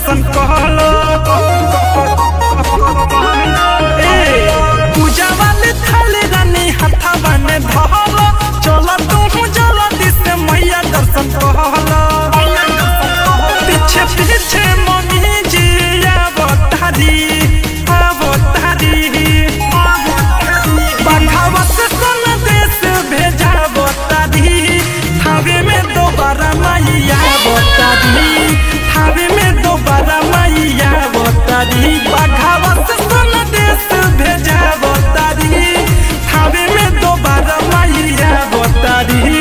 दर्शन कहलो ए पूजा वाले थाले रानी हथवा में धरो चलो तू जल्दी से मैया दर्शन कहलो पीछे पीछे मम्मी जी आवतारी आवतारी बखावा से सन देश भेजा बतारी थावे में दोबारा मैया बतारी थावे में दोबारा मैया बतारी बखावा से सन देश भेजा बतारी थावे में दोबारा मैया बतारी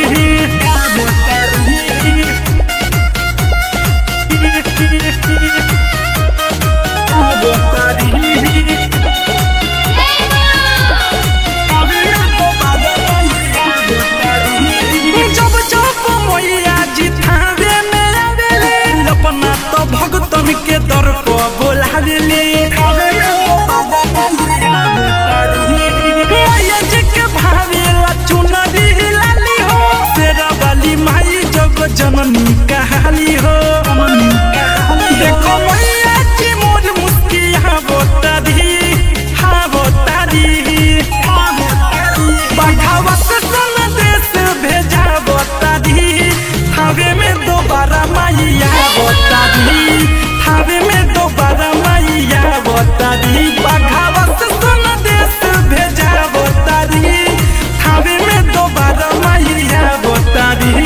जब जब मैया जी थावे में आवेले अपना तो भगतन के दर को बोलावेले मैया जी के भावेला चुनरी लाली हो तेरा वाली माई जग जननी कहाली हो देखो मैया जी मोर मुस्किया बोतारी हाँ बोतारी बढ़ावा से सन देश भेजा बतादी थावे में दोबारा मैया बतादी थावे में दोबारा मैया बतादी बढ़ावा से सन देश भेजा बतादी थावे में दोबारा मैया बतादी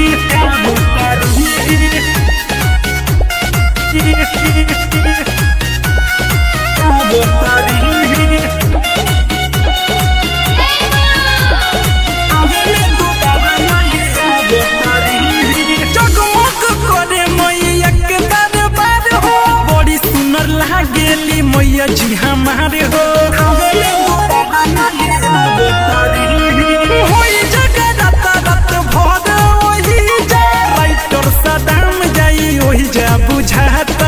बतादी जगमग करे मैया के दरबार हो बड़ी सुंदर लागेली मैया जी हमारे हो होई जगराता रात भर ओही जा राइटर सदाम जाई ओही जा बुझाता